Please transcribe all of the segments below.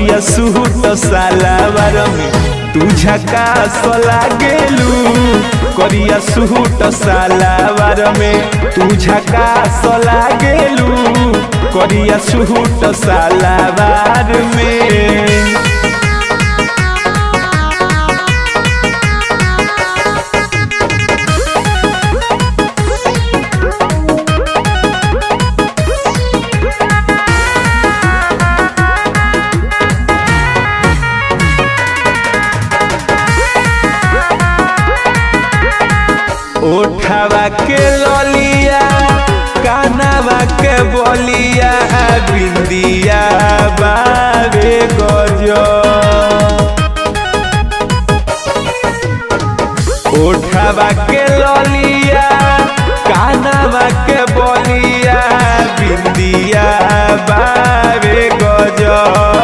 करिया सूट सालावार में तू झकास लागेलू करिया सूट सालावार में तू झकास लागेलू करिया सूट सालावार में ओठवा के ललिया कानवा के बलिया बिंदिया बाबे गजो ओठवा के ललिया कानवा के बलिया बिंदिया बाबे गजो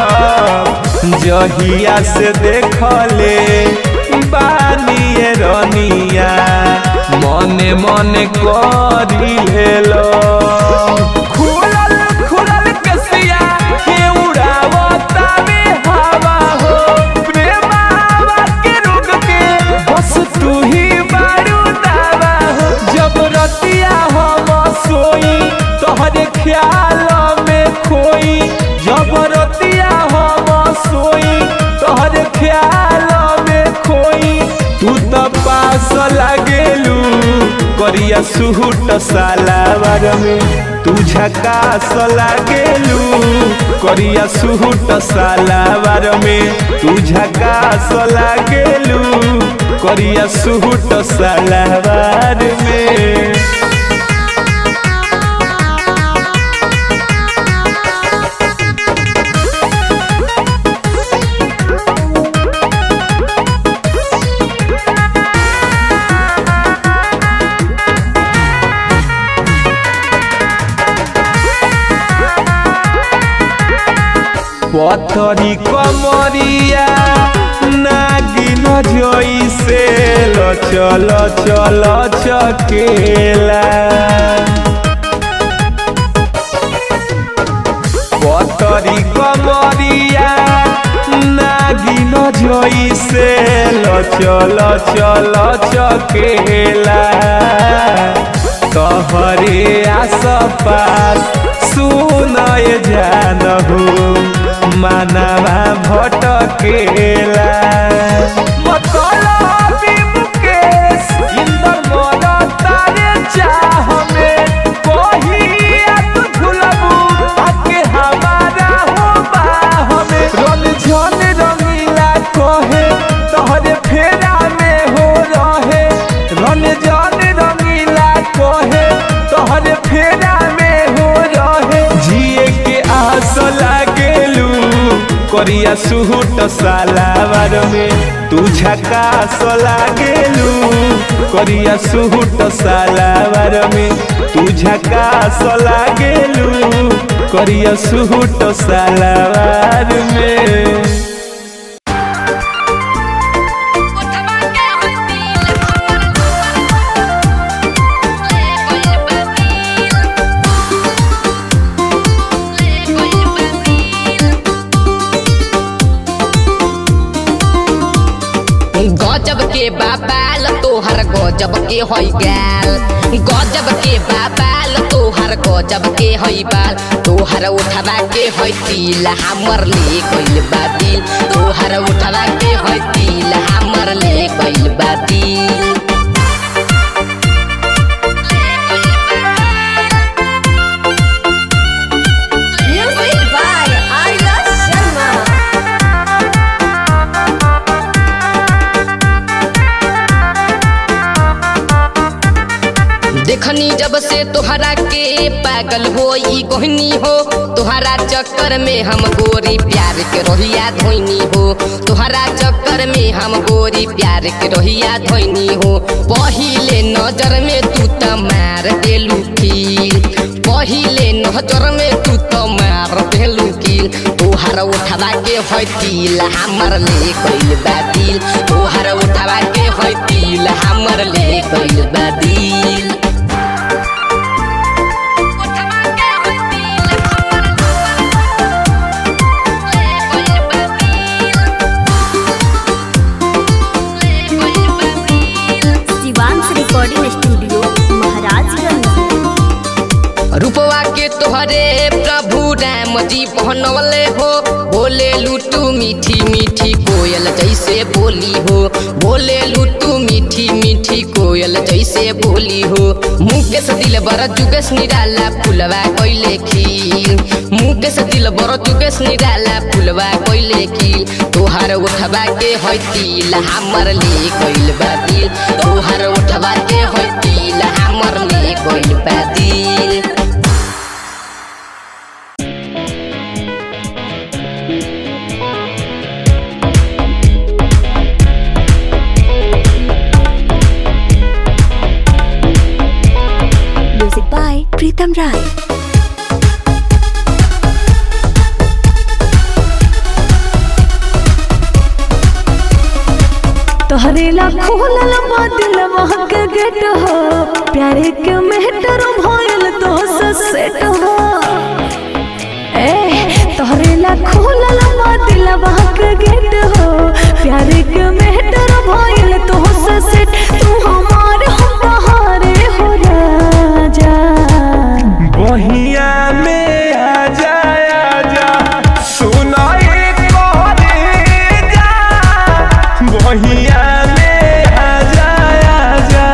जहिया से देखले बानिए रनिया मने मने करी लेलो खुलल खुलल कसिया के उड़ावता में हवा हो प्रेमावा के रुक के बस तू ही बारू दावा हो जब रतिया हम सोई तोहरे ख्याल में खोई जब रतिया हम सोई तोहरे ख्याल में खोई तू तो पास लागेलू करिया सूट सालावार में तू झकास लागेलू करिया सूट सालावार में तू झकास लागेलू करिया सूट सालावार में पथरी कमरिया नागिन जैसे चल चल चकेला पथरी कमरिया नागिन जैसे चल चल चकेला तोहरे आस पास सुनय जानहु मानवा भटकेला मतलबी मुकेश इंदर मोर तारे चाह में कहिया तू भूलबू आके हमारा हो बाह में रन झन रंगीला कहे तोहरे फेरा में हो रहे रन झन रंगीला कहे तोहरे फेरा में हो रहे जिए के आस लागेलू करिया सूट सालावार में तू झकास लागेलू करिया सूट सालावार में तू झकास लागेलू करिया सूट सालावार में उठवा के हंसील ले कोई बसील ले कोई बसील गजब के बाबाल तोहर गजब के हई गाल गजब के बाबाल तोहर गजब के हई बाल तोहर उठवा के हई तिल हमर ले गइल बा दिल तोहर उठवा के हई तिल हमर ले गइल बा दिल Music by Arya Sharma. देखनी जब से तोहरा के पागल हो गोहनी हो तोहरा चक्कर में हम गोरी प्यार के रोहिया धोनी हो तोहरा चक्कर में हम गोरी प्यार के रोहिया धोनी हो पहिले नजर में तू त मार देलू कील पहिले नजर में तू त मार देलू कील तोहर उठवा के हतिल हमर ले गइल बा दिल तोहर उठवा के हतिल हमर ले गइल बा दिल उठवा के हंसील ले कोई फौजी पहनवले हो बोले लुटू मीठी मीठी कोयल जैसे बोली हो बोले लुटू मीठी मीठी कोयल जैसे बोली हो मुकेश दिल बर जुगेश निराला फुलवा कैले खील मुकेश दिल बर जुगेश निराला फुलवा कैले खील तोहार उठवा के है तिल हमर ले कैल बा दिल तोहार उठवा के है तिल हमर ले कैल बा दिल Music by Pritam Rai. तोहरे ला खोलल बा दिलवा के गेट हो प्यारे के मेहटर भयल तो सेट हो ए तोहरे ला खोलल बा दिलवा के गेट हो प्यारे के मेहटर भयल तो सेट तू हमार हम बहारे हो राजा बहिया में आ जा आ जा सुनाई करे जा बहिया में आ जा आ जा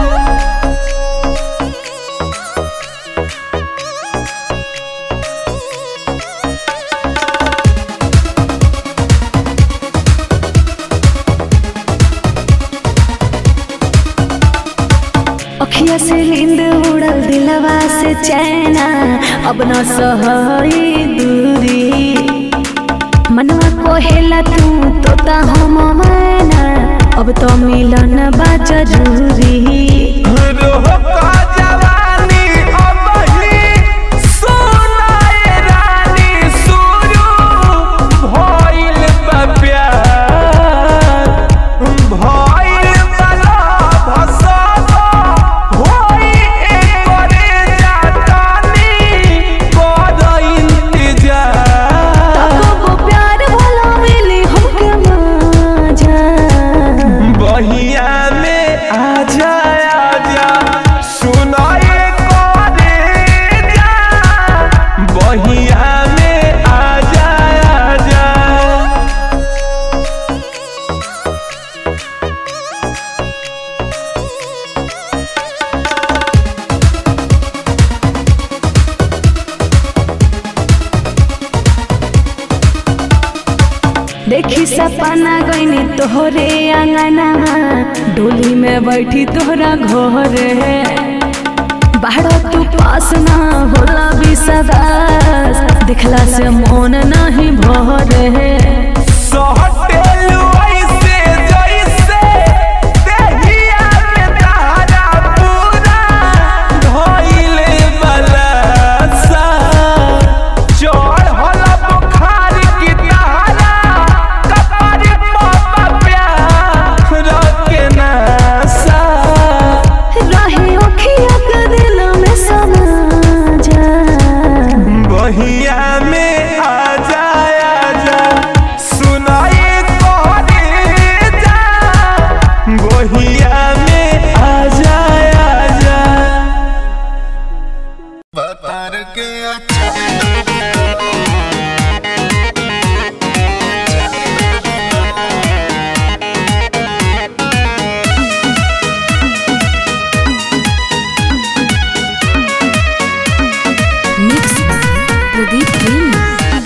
अखिया से नींद उड़ल दिलवा से चैना अब न सहई दूरी मनवा कोहेला तू तोता हम मैना अब तो मिलन बा जरूरी रोह का जवानी अब ही सोनाए रानी शुरू भइल बा प्यार भइल बा लव सब होई एकरे जातानी कर इंतजार तब प्यार भला मिली हमके मजा बहिया में आ जा आ जा सुनाए करे जा बहिया में आ जा आ जा देखी सपना गईनी तोहरे अंगना डोली में बैठी तोहरा घर बाहर तू पास ना होला विश्वास दिखला से मन नहीं भरे सहटेलु ऐसे जैसे देहिया में तारा पूरा धइले बलसा चढ़ल बुखार की तारा कपार पर प्यार के नशा रहे अखिया के दिल में समा जा बहिया में आ जा आ जा सुनाई तोहरे जा बहिया में आ जा आ जा मिक्स प्रदीप प्रेमी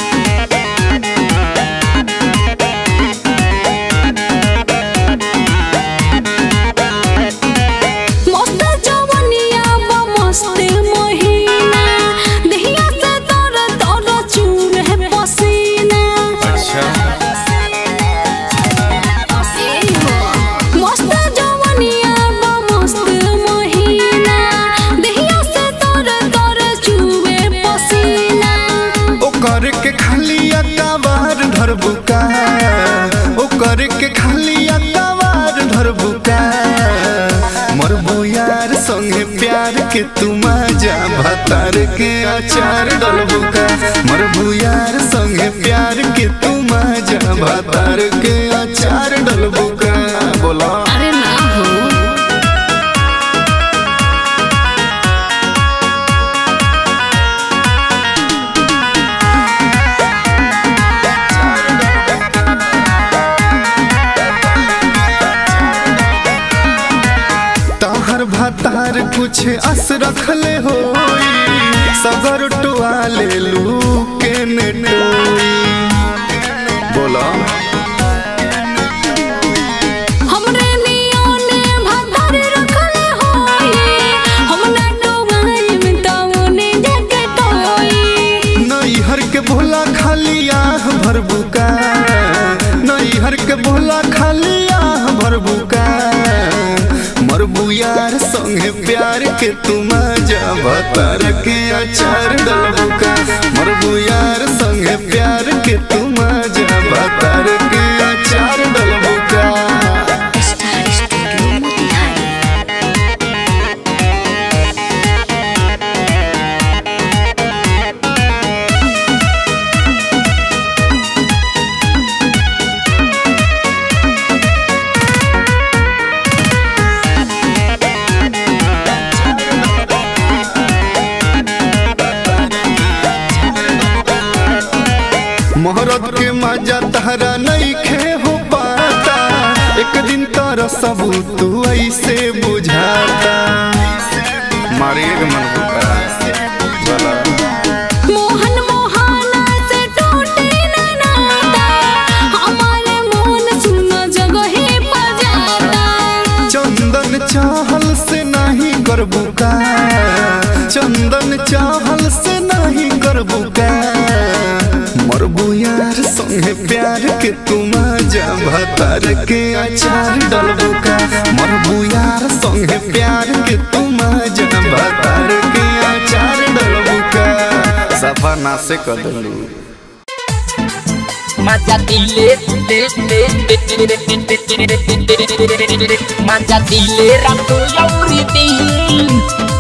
मस्त जवनिया बा मस्त महीना देहिया से तर तर चूर है पसीना मस्त जवनिया बा मस्त महीना देहिया से तर तर चूर पसीना ओकर के खाली अकबार धर बुका ओकर के खाली अकबार धर बुका मरबो यार संगे प्यार के तू मजा भतार के अचार डल बुका मरबो यार संगे प्यार के तू मजा भतार के अचार डल बुका बोला अरे ना हो ओ कुछ आस रखले हो सगर टुआ ले लू के नेटोई बोला हमरे नियोने भदर रखले होई हम ना डोबाई में तवने जगे तोई नैहर के भोला खाली आह भर बुका नैहर के भोला खाली आह भर बुका मरबू यार संगे प्यार के तुम जा भतर के अचार डलबुका मरबू यार संगे प्यार के तुम जा भतर के अचार डलबुका स्टार स्टूडियो मोतिहारी मोहरत के मजा तहरा नहीं खे हो पाता एक दिन तारा सब तू ऐसे बुझाता मारिए के मन बुका चला मोहन मोहाना से टूटे न नाता हमारे मोहन सुनो जगहे बजाता चंदन चाहल से नहीं करबू का चंदन चाहल से नहीं करबू का मरबू यार संगे प्यार के तुम जा भतर के अचार डलबू का मरबू यार संगे प्यार के तुम जा भतर के अचार डलबू का सफा ना से कर दलू मजा दिले ले ले मजा दिले रातो यौरी दिन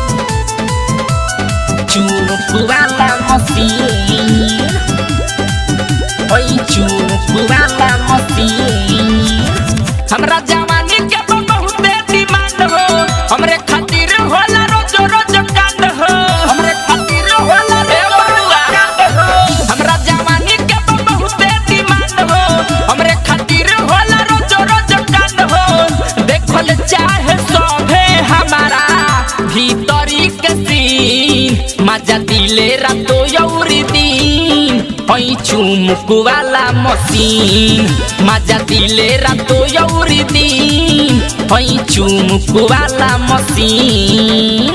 चुप वाला मसीन ओई चुप वाला मसीन हमरा जवानी के बहुते डिमांड हो हमरे खातिर होला रोज रोज कांड हो हमरे खातिर होला रोज कांड हो हमरा जवानी के बहुते डिमांड हो हमरे खातिर होला रोज रोज कांड हो देखल चाहे सभे हमारा भीतरी के सीन मजा दिले रातो यौरी दिन ऐ चुमुक वाला मशीन मजा दिले रातो यौरी दिन ऐ चुमुक वाला machine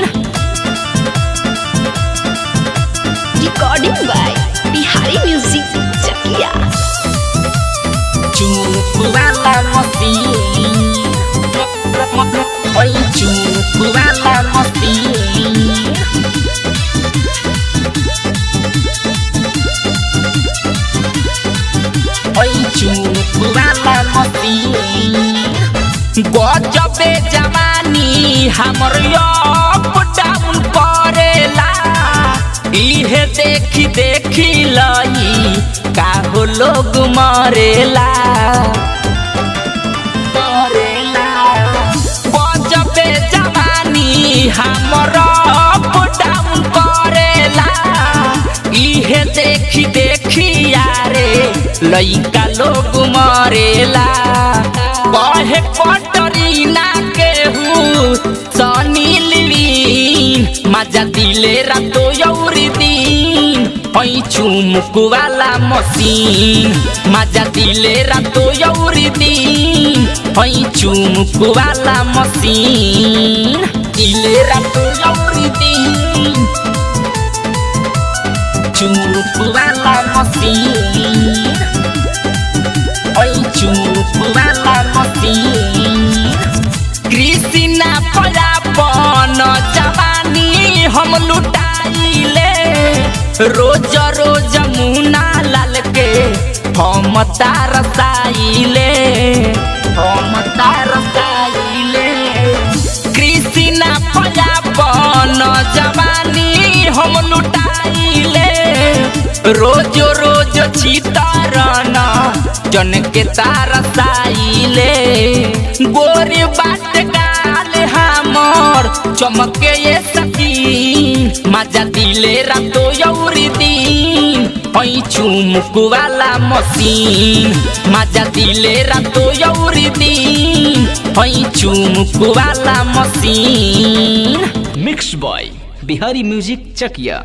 recording by Bihari music Chakia चुमुक वाला मशीन ऐ चुमुक वाला मशीन ऐ चुमुक वाला मशीन गजबे जवानी हमर अप डाउन करेला इहे देखी देखी लई काहो लोग मरेला मरेला गजबे जवानी हमर अप डाउन करेला इहे देखी देखी यारे लइका लोग मरेला कहे पटरी ना केहू सनी लिवीन मजा दिले रातो यौरी दिन ऐ चुमुक वाला मशीन मजा दिले रातो यौरी दिन ऐ चुमुक वाला मशीन दिले रातो यौरी दिन चुमुक वाला मशीन ऐ चुमुक वाला मशीन कृष्णा परापन जवानी हम लुटाइले रोज रोज मुना लाल के हम तारसाइले हम तारसाइले कृष्णा परापन जवानी हम लुटाइले रोज रोज चितारन जन के तारसाइले गोरी बाट गाल हमर चमके ये सकी मजा दिले रातो यौरी दिन ऐ चुमुक वाला मशीन मजा दिले रातो यौरी दिन ऐ चुमुक वाला machine mix by Bihari music Chakia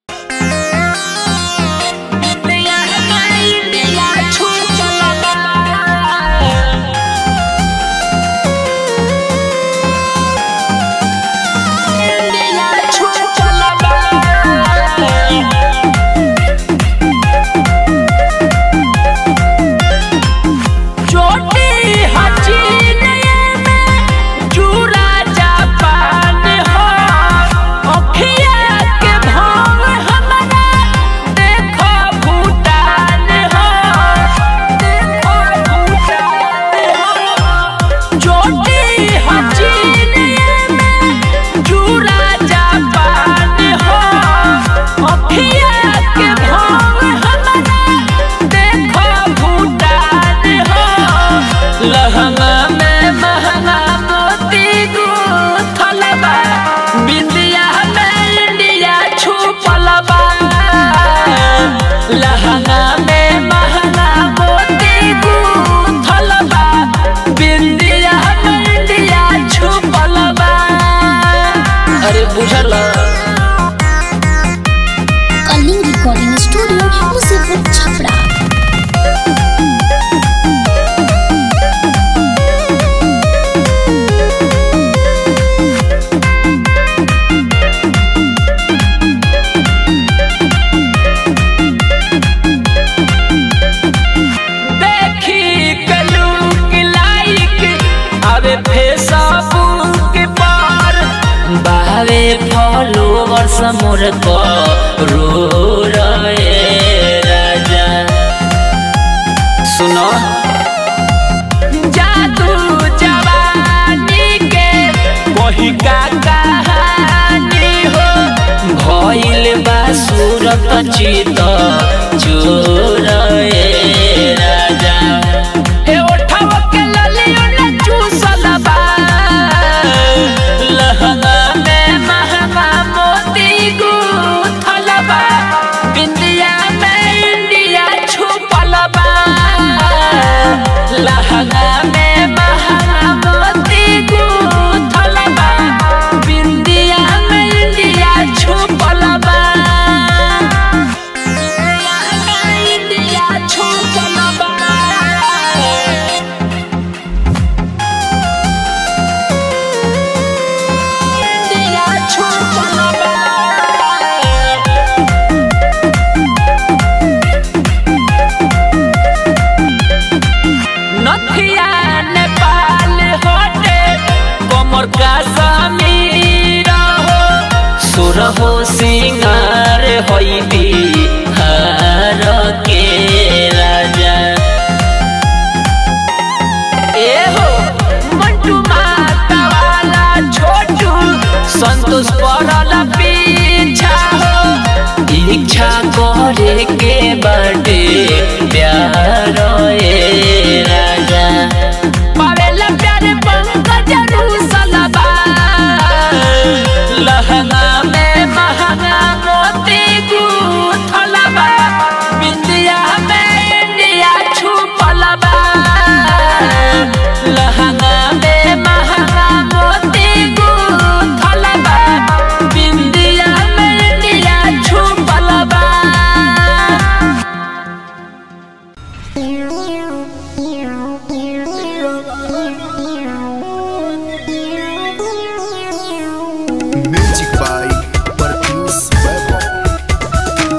छोटी हसीन में चूरा जापान हो अखिया के भाव हमारा देखो भूटान हो देखो भूटान हो छोटी हसीन में चूरा जापान हो अखिया के भाव हमारा देखो भूटान हो लहंगा में महंगा मोती गूथल बा बिंदिया में इंडिया छुपल बा लहंगा में महंगा मोती गूथल बा बिंदिया में इंडिया छुपल बा अरे बुझल कलिंग रिकॉर्डिंग स्टूडियो मुसीबत छपरा देखी कलूक लाइक अबे फेसबुक पर बावे फॉलोवर्स मोर को रो रहे राजा सुनो जादू जवानी के वही का कहानी हो भइल बा सूरत चित चोर ए राजा हे ओठवा के ललियो न चूसल बा लहंगा में महंगा मोती गूथल बा बिंदिया में इंडिया छुपल बा लहंगा में महंगा मोती गूथल बा बिंदिया में इंडिया छुपल बा इंडिया छुपल बा इंडिया छुपल बा नथिया नेपाल होटे कमर का समीर हो सुर हो सिंगार होई बिहार के राजा ए हो मंटू माता वाला छोटू संतोष पड़ल पीछा हो इच्छा करे के बाटे प्यार ए राजा पावेला प्यार पंकज रूसलबा लहंगा में महंगा मोती गूथलबा बिंदिया में इंडिया छुपलबा लहंगा में महंगा मोती गूथलबा बिंदिया में इंडिया छुपलबा म्यूजिक बाय परफ्यूज वैभव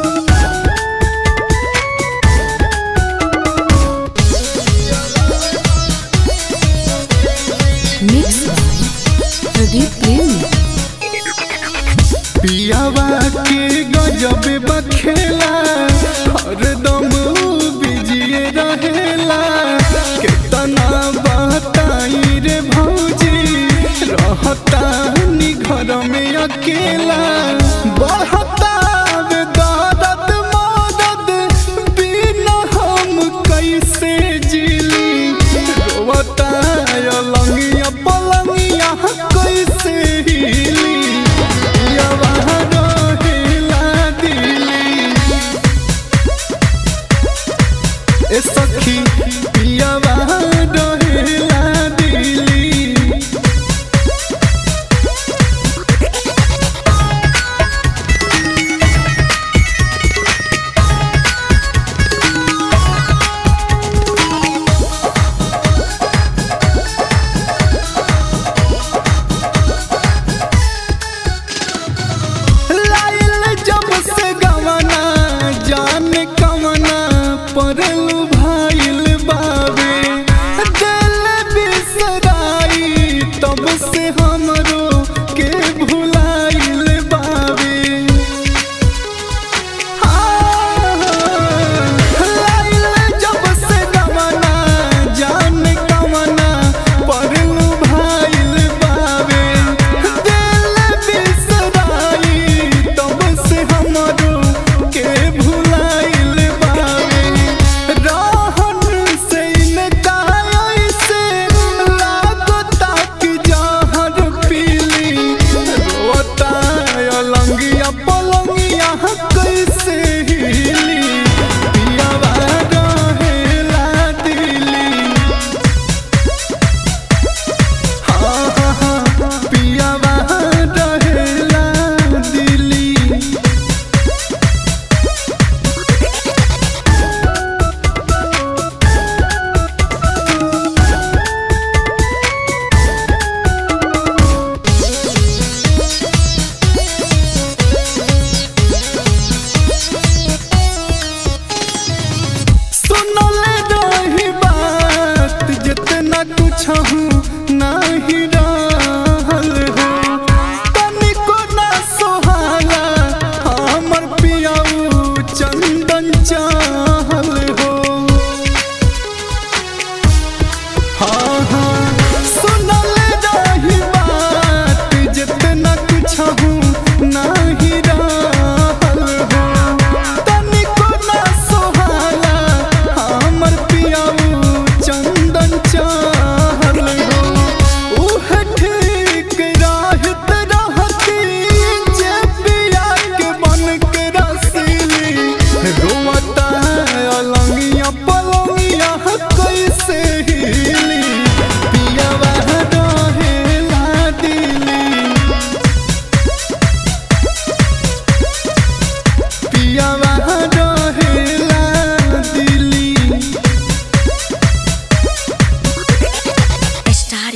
मिक्स प्रदीप प्रेमी पियावा के गजब बखेला हरदम बिजिए रहेला केतना बताई रे भौजी रहता नी घर में अकेला बढ़ता वे दर्द मदद बिना हम कैसे जिली रोवता लंगिया पलंगिया कैसे हिली पियावा रहेला दिली ए सखी पियावा रहेला दिली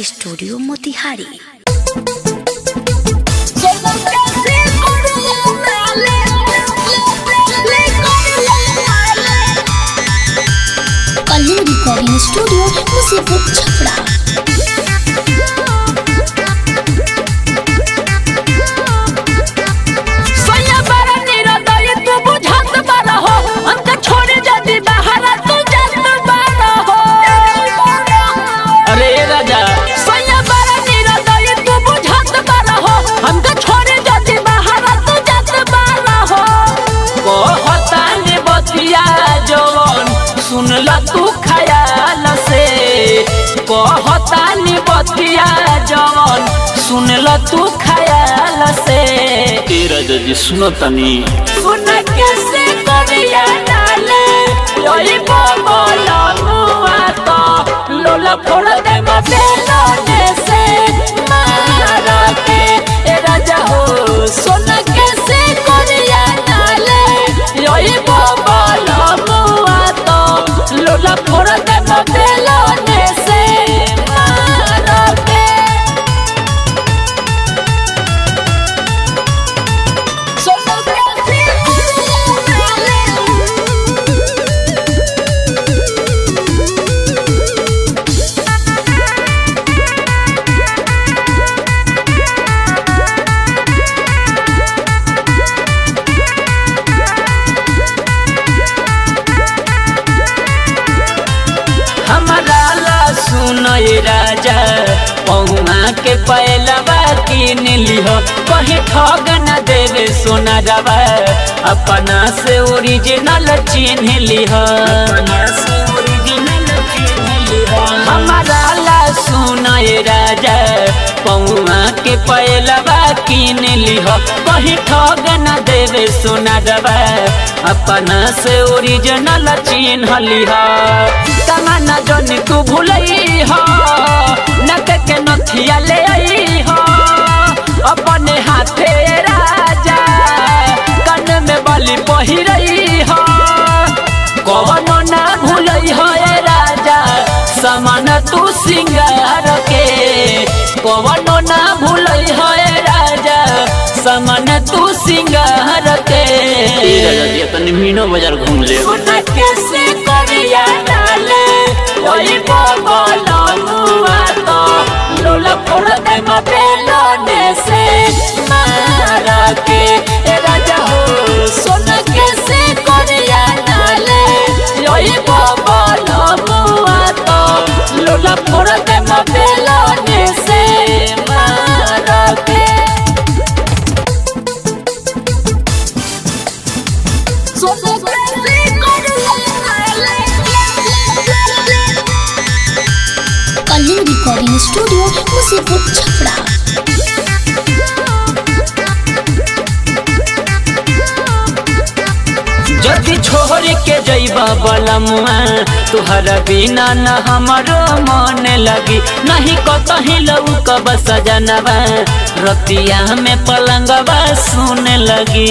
studio Motihari Kaling recording studio मुसीबत छपरा सैया बारा निरदय तू बुझत बारा हो अंत छोड़े जदी बाहर तू जात बारा हो अरे राजा सैया बारा निरदय तू बुझत बारा हो अंत छोड़े जदी बाहर तू जात बारा हो कहता ने बतिया जवन सुनला तू खयाल से कहता ने बतिया जवन सुनला तू खयाल से तेरा जजी सुनो तनी सुन कैसे करिया डाले योई बोला मुआ तो लोला फोड़ दे मबेलो ने से मारा के ए राजा हो सुन कैसे करिया डाले योई बोला मुआ तो लोला फोड़ दे मबेलो ने से मारा के हमारा ला सुनो ये राजा पहुआ के पहलवा किन लिह कहीं ठग न देवे सोना रवा अपना से ओरिजिनल चिन्ह लिह हमारा ला सुनो ये राजा पहुआ के पहलवा किन लिह कहीं ठग न देवे सोना रवा अपना से ओरिजिनल चिन्ह लिह तमन्ना जन तू भूलई हो नक के नथिया ले आई हो अपने हाथे राजा कन में बलि पहिरई हो कवनो ना भूलई हो ए राजा समान तू सिंगार के कवनो ना भूलई हो ए राजा समान तू सिंगार के तेरा जजी तनी मीनो बाजार घूम ले सुन कैसे करिया डाले ओई बोलो मुआ तो लोला फोड़ दे मबेलो ने से मारा के ए राजा हो सुन कैसे करिया डाले ओई बोलो मुआ तो लोला फोड़ दे मबेलो ने से मारा के कलिंग रिकॉर्डिंग स्टूडियो मुसीबत छपरा जदि छोड़ के जइबा बलमुआ तुहरा बिना न हमरो मन लगी नहीं कतही लौकब सजनवा रतिया में पलंगवा सुन लगी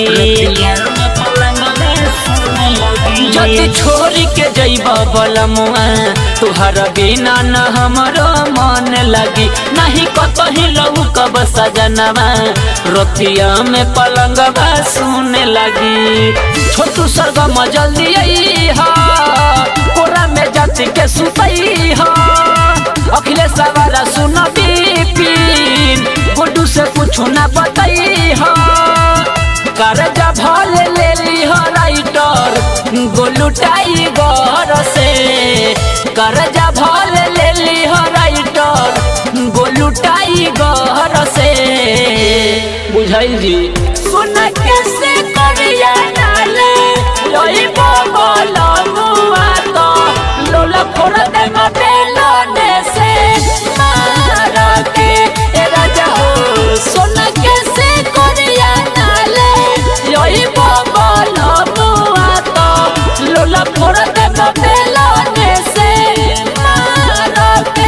जदि छोड़ के जइबा बलमुआ तुहरा बिना न हमरो मन लगी नहीं कतही लौकब सजनवा रतिया में पलंगवा सुन लगी छोटू सरगम जल्दी आई हा कोरा में जाति के सुतई हा अखिलेश सवारा सुन बिपिन गुड्डू से कुछ ना बताई हा करजा भले ले ली हो राइटर गोलू टाइगर से करजा भले ले ली हो राइटर गोलू टाइगर से बुझाइल जी सुन कैसे करिया डाले लोई बोलो मुआ तो लोला फोड़ दे मबेलो ने से मारा के ए राजा हो सुन कैसे करिया डाले लोई बोलो मुआ तो लोला फोड़ दे मबेलो ने से मारा के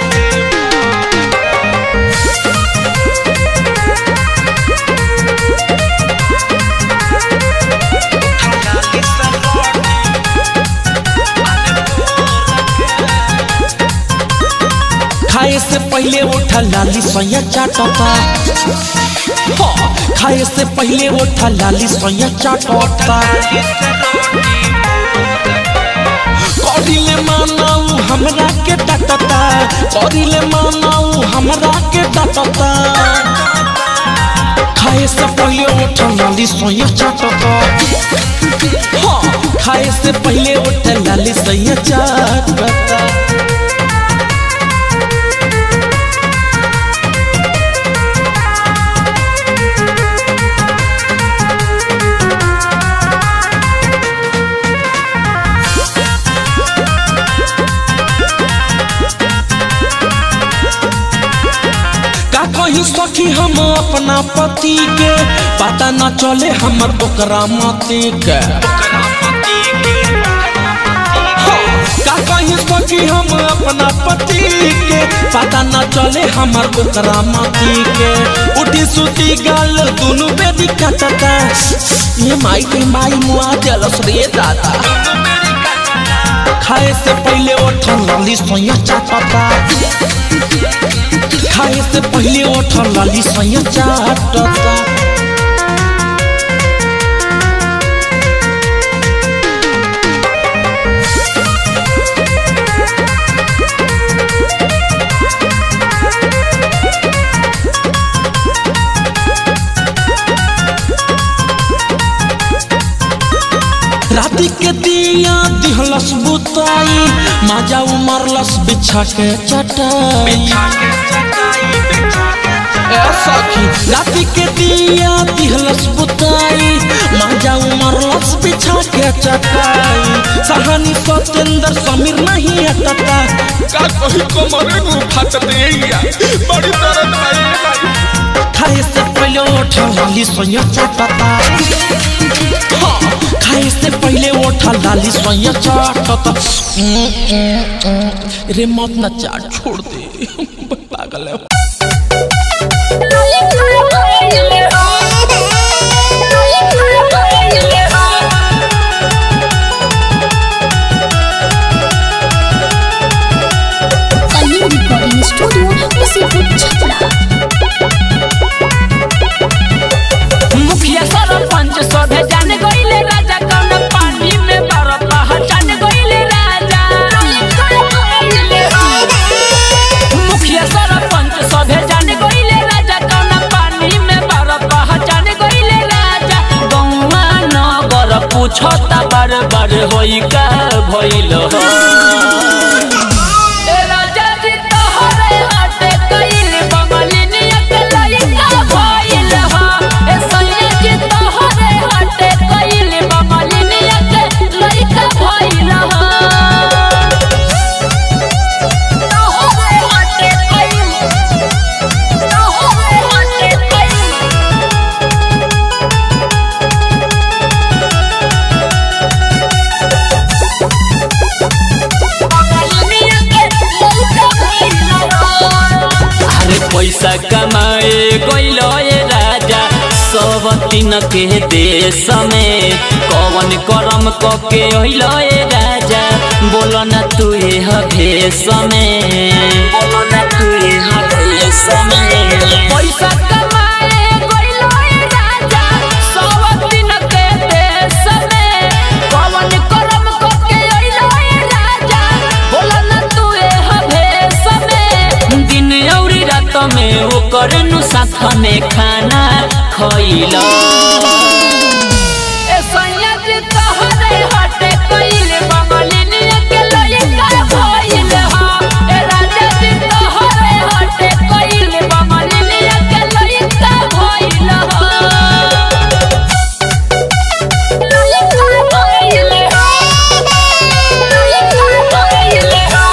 उठलानी से पहले उठा लाली सोया चाटता हाँ, खाए से पहले उठा लाली सोया चाटता करिले मानाऊ हमरा के डटता करिले मानाऊ हमरा के डटता खाए से पहले उठा लाली सोया चाटता हाँ खाए से पहले उठा लाली सोया चाटता का कहीं सखी हम अपना पति के पता न चले हमर ओकरा मति के हाँ, का कहीं सखी हम अपना पति के पता न चले हमर ओकरा मति के उठी सुती गाल दुनु बेदी कटता ये माई के माई मुआ जलस रे दादा खाए से पहले उठन लाली सोया चाटता खाए से पहले उठल लाली सैया चाटता राती के दिया दिहलस बुताई माजा उमरलस बिछा के चटाई ए सखी राती के दिया दिहलस बुताई माजा उमरलस बिछा के चटाई सहानी सतेंद्र समीर नहीं हटता का कही कमरे नु फट देया बड़ी दर्द भाई खाए से पहले उठा लाली सोया चटता हाँ, खाए से पहले उठा लाली सोया चाटता रे मत न चाट छोड़ दे पागल है कलिंग रिकॉर्डिंग स्टूडियो मुसीबत छपरा मुखिया सरपंच सभे जान गईले राजा कौन पानी में बरफ पहचान गईले राजा मुखिया सरपंच सभे जान गईले राजा कौन पानी में बरफ पहचान गईले राजा गौवा नगर पूछता बार बार होई का भइल हो ए राजा जी तोहरे हाथे कइल बंगलिनिया के लइका भइल हो ए सैया जी तोहरे हाथे कइल बंगलिनिया के लइका भइल हो तोहरे हाथे कइल तोहरे हाथे कइल बंगलिनिया के लइका भइल हो अरे पैसा कमाए गइलो ए राजा सब तीन के देश में कवन करम क के अइलो ए राजा बोलो ना तू ए भेष में बोलो ना तू ए भेष में पैसा कमाए गइलो ए राजा सब तीन के देश में कवन करम क के अइलो ए राजा बोलो ना तू ए भेष में दिन औरी रात में ओकर नु साथ में खाना खइल ए सैया जी तोहरे हटे कइल बंगलिनिया के लइका भइल हो ए राजा जी तोहरे हटे कइल बंगलिनिया के लइका भइल हो लइका भइल हो लइका भइल हो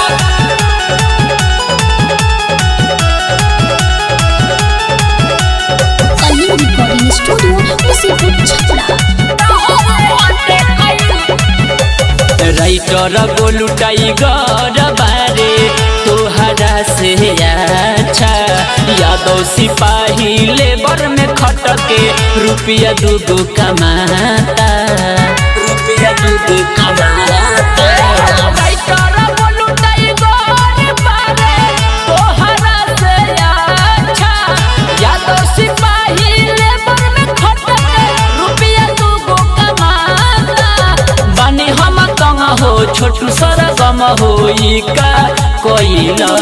कलिंग रिकॉर्डिंग स्टूडियो मुसीबत छपरा राइटर गोलू टाइगर बारे तोहरा से अच्छा यादव सिपाही लेबर में खटके रुपया दूगो कमाता रुपया दूगो कमाता राइटर गोलू टाइगर बारे तोहरा होई का कोइला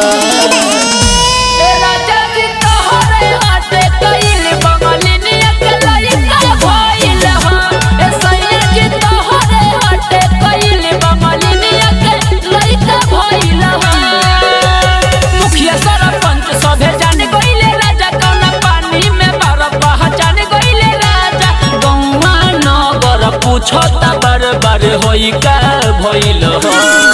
मुखिया सरपंच सभे जान गइले राजा कौना पानी में बरफ पहचान गइले राजा गौवा नगर पूछता बार बार होई का भइल हो